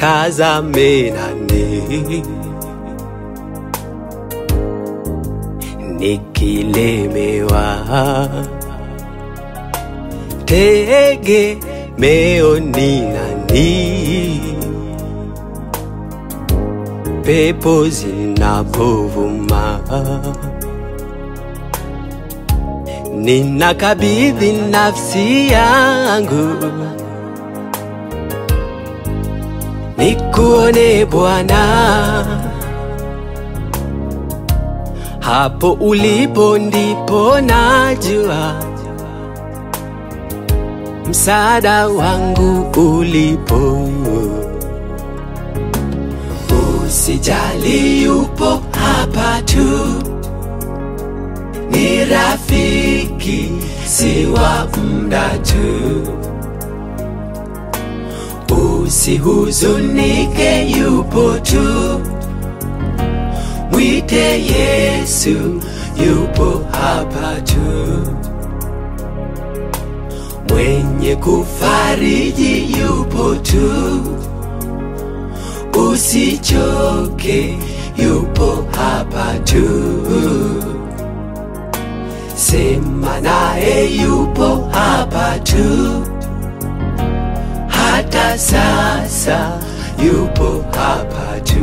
nitazame nani nikilemewa tegemeo ni nani pepo zinapovuma ninakabidhi nafsi yangu nikuone Bwana, hapo ulipo ndipo najua msaada wangu ulipo. Usijali, yupo hapa tu, ni rafiki, si wa muda tu. Usihuzunike, yupo tu, mwite Yesu, yupo hapa tu, mwenye kufariji yupo tu, usichoke, yupo hapa tu, sema naye, yupo hapa tu hata sasa yupo hapa tu.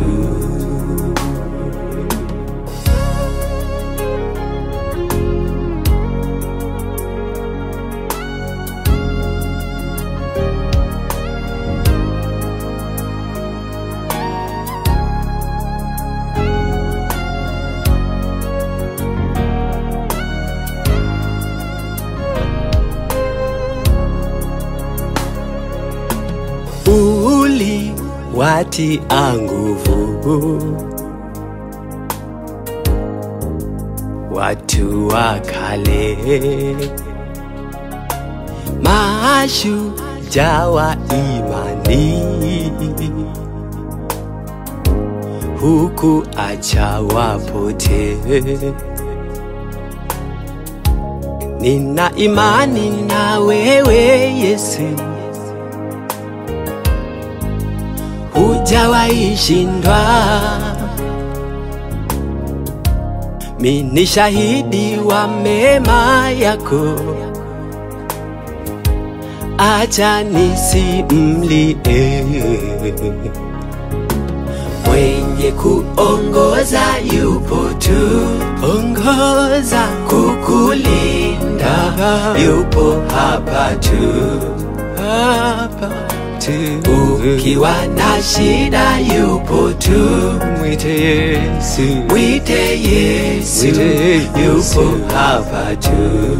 uli watia nguvu watu wa kale, mashujaa wa imani, huku acha wapotee. Nina imani na wewe Yesu, hujawahi shindwa. Mi ni shahidi wa mema yako, acha nisimlie. Mwenye kuongoza yupo tu, ongoza kukulinda, yupo hapa tu, hapa tu. Ukiwa na shida yupo tu, mwite Yesu, mwite Yesu, yupo hapa tu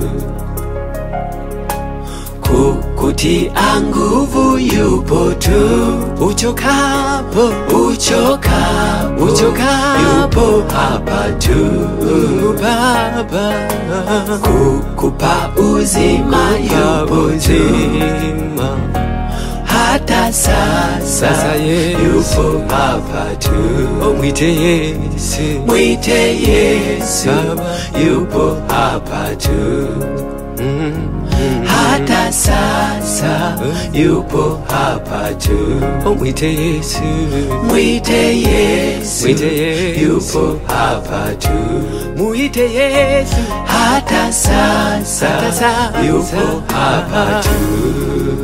kukutia nguvu yupo tu, uchokapo uchokapo uchokapo yupo hapa tu, Baba kukupa uzima yupo tu, hata sasa, sasa yupo hapa tu, mwite Yesu, mwite Yesu, yupo hapa tu hata sasa yupo hapa tu. Oh, mwite Yesu, mwite Yesu, mwite Yesu, yupo hapa tu. Mwite Yesu, hata sasa, hata sasa yupo hapa tu.